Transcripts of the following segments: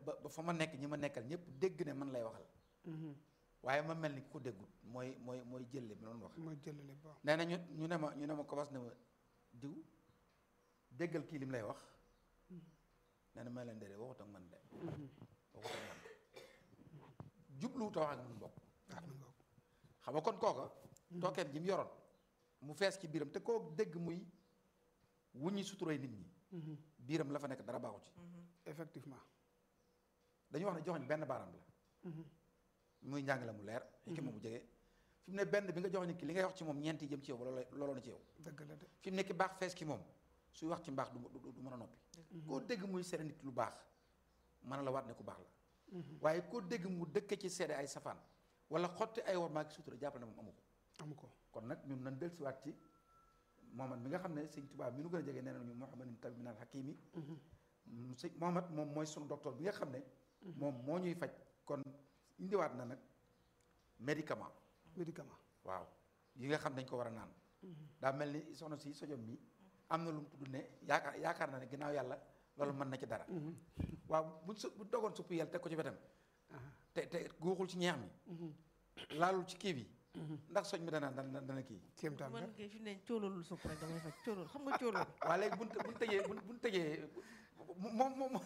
ba ba fa ma nekk ñi ma nekkal ñëpp dégg ne man lay waxal waaye ma mel ni ku ko déggul mooy mooy mooy jëlle bi noonu wax mooy jëlale baax nee na ñu ñu ne ma ñu ne ma kobas ne ma diw déggal kii lim lay wax nee na may leen déedéet waxut ak man de waxut ak man jubluwut a wax ak man bokk waaw mi ngoog xam nga kon kooka tookeem ji mu yoroon mu fees ci biiram te koo dégg muy wuññi suturay nit ñi biiram la fa nekk dara baaxu ci effectivement dañuy wax ne joxoñ benn baaraam la muy njàng la mu leer xikma bu jege fi mu ne benn bi nga jox nit ki li ngay wax ci moom ñeenti jëm ci yow ba looloo looloo na ci yow dëgg la de fi mu nekk baax fees ki moom suy wax ci mbaax du du du mën a noppi koo dégg muy seede nit lu baax mën la waat ne ku baax la waaye koo dégg mu dëkk ci seede ay safaan wala xotti ay war maa ki sutura jàpp ne moom amu ko amu ko kon nag ñun nañ dellusiwaat ci Mohamad mi nga xam ne sëñ Tuubaa mi nu gën a jege nee nañu Muhammadin tabi minal hakimi sëñ Mohamad moom mooy sunu docteur bi nga xam ne moom moo ñuy faj kon indiwaat na nag médicament médicament waaw yi nga xam dañ ko war a naan daa mel ni soxna si sojom mi am na lu mu tudd ne yaakaar yaakaar na ne ginnaaw yàlla loolu mën na ci dara waaw buñ su bu dogoon suppu yàlla teg ko ci wetam te te guuxul ci ñeex mi laalul ci kii bi ndax soj mi dana dana dana kii kéemtaan la man kay fi ne cóolóolul supp rek damay faj cóolóol xam nga cóolóol waaw léegi buñ buñ tëjee buñ buñ tëjee moom moom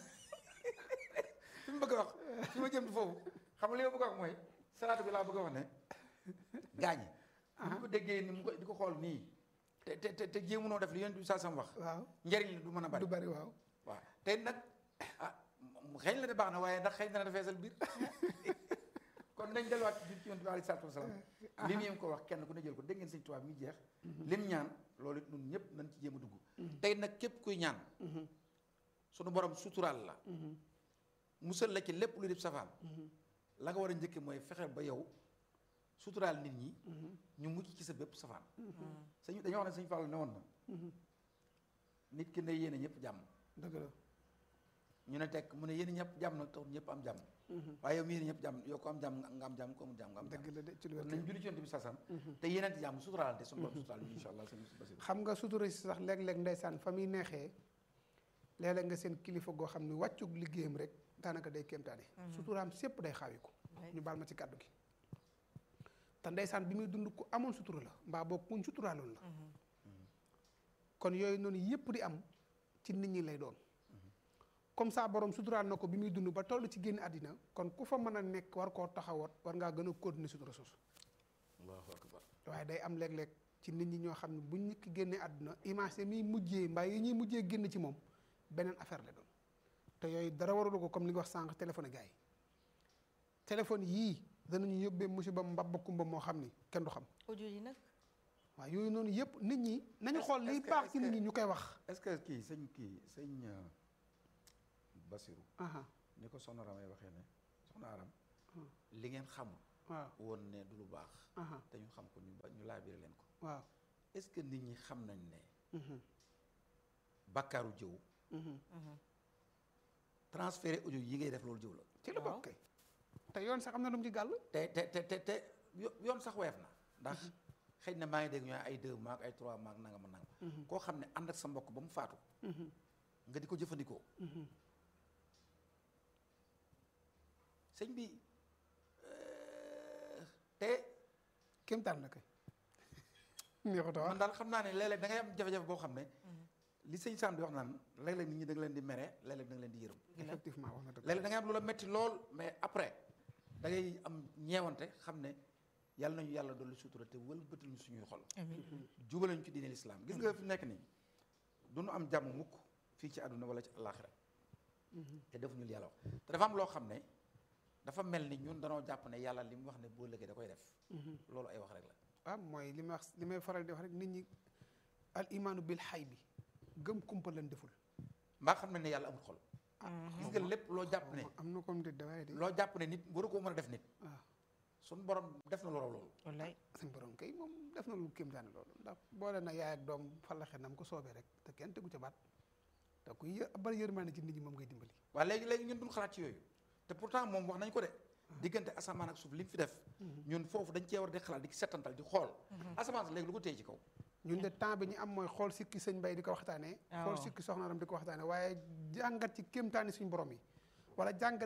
fi mu bëgg a wax fi ma jëm di foofu xam nga li ma bëgg a wax mooy salaatu bi laa bëgg a wax ne gaañi bu ñu ko déggee ni mu ko di ko xool nii te te te te jéemunoo def li yonent bi saa sam wax waaw njëriñ li du mën a bari du bari waaw waaw te nag ah mu xëy la de baax na waaye ndax xëy na dana feesal biir kon nañ delluwaat ci biir ci yonent bi alayhi salaatu wasalaam li mu ko wax kenn ku ne jël ko dégg ngeen sëñ tubaab mi jeex lim ñaan loolu it ñun ñëpp nañ ci jéem a dugg tey nag képp kuy ñaan sunu borom suturaal la musal la ci lépp lu def safaan la nga war a njëkke mooy fexe ba yow suturaal nit ñi ñu mucc ci sa bépp safaan sëñ dañoo wax ne sëñ Fall ne woon na nit ki ne yéene ñëpp jàmm dëgg la ñu ne tekk mu ne yéen ñëpp jàmm nag tax ñëpp am jàmm waaye yow mi yéen ñëpp jàmm yow ko am jàmm nga am jàmm ko amul jàmm nga am jàmm dëgg la de ci lu kon wér nañ julli ci yonent bi sasam te yeneen jàmm suturaalante suñu borom suturaal ñu insha allah sëñ Basiru xam nga sutura si sax léeg-léeg ndeysaan fa muy neexee léeg-léeg nga seen kilifa goo xam ne wàccug liggéeyam rek daanaka day kéemtaane suturaam sépp day xaawiku ñu baal ma ci kàddu gi te ndeysaan bi muy dund ku amoon sutura la mbaa boog kuñ suturaaloon la kon yooyu noonu yëpp di am ci nit ñi lay doon comme ça borom suturaal na ko bi muy dund ba toll ci génn àddina kon ku fa mën a nekk war koo taxawat war ngaa gën a continuer sutura soosu allahu akbar waaye day am léeg-léeg ci nit ñi ñoo xam ne buñ nit ki génnee àdduna image yi muy mujjee mbaa yi ñuy mujjee génn ci moom beneen affaire la doon te yooyu dara waralu ko comme li nga wax sànq téléphone gars yi téléphone yii danañu yóbbee musiba mbabba kumba moo xam ni kenn du xam audio yi nag waaw yooyu noonu yëpp nit ñi nañu Est-ce- xool liy est-ce que- baax est-ce ci nit que- ñi ñu koy wax est-ce que kii sëñ kii sëñ euh, Basiru aha ni ko soxna Ramay waxee ne soxna Aram Hmm. li ngeen xamul waaw woon ne du lu baax aha te ñu xam ko ñu ba- ñu laabire leen ko waaw est-ce que nit ñi xam nañ ne mhm, bakkaaru jëw mhm. transféré audio yi ngay def loolu jëw la ci la Waaw. bokk kay te yoon sax am na lu mu ci gàll te te te te te yo- yoon sax weef na ndax xëy na maa ngi dégg ñu naan ay deux maag ay trois maag nangam ak nangam koo xam ne ànd ak sa mbokk ba mu faatu Mhm, nga di ko jëfandikoo mhm. sëñ bi euh, te kéemtaan la kay neexut a wax man daal xam naa ne léeg-léeg da ngay am jafe-jafe boo xam ne li sëñ Sam di wax naan léeg-léeg nit ñi da nga leen di mere léeg-léeg da nga leen di yërëm effectivement wax na dëgg léeg-léeg da ngay am lu la metti lool mais après da ngay am ñeewante xam ne yàlla nañu yàlla dolli sutura te wëlbatal ñu suñuy xol amiin jubale ñu ci diine lislaam gis nga fi nekk nii du nu am jàmm mukk fii ci àdduna wala ci àllaaxira te defuñu li yàlla wax te dafa am loo xam ne dafa mel ni ñun danoo jàpp ne yàlla li mu wax ne boo lëgee da koy def loolu ay wax rek la ah mooy li may wax li may faral di wax rek nit ñi al imaanu bil xay bi gëm kumpa lan deful mbaa xam ne ne yàlla amul xol gis nga lépp loo jàpp ne am na comme de dawaaye de loo jàpp ne nit waru koo mën a def nit waaw suñu borom def na lu raw loolu wallaay suñ borom kay moom def na lu kéem daane loolu ndax boole na yaay ak doom falaxe nam ko soobee rek te kenn tegu ca baat te kuy yë bari yërmaane ci nit ñi moom ngay dimbali waaye léegi léegi ñun duñ xalaat ci yooyu te pourtant moom wax nañ ko de diggante asamaan ak suuf li mu fi def ñun foofu dañ cee war di xalaat di settantal di xool asamaan si léegi lu ko téye ci kaw ñun de temps bi ñu am mooy xool sikki sëñ bay di ko waxtaanee xool waaw. sikki soxnaaram di ko waxtaanee waaye jàngat ci kéemtaani suñ borom yi wala jàngat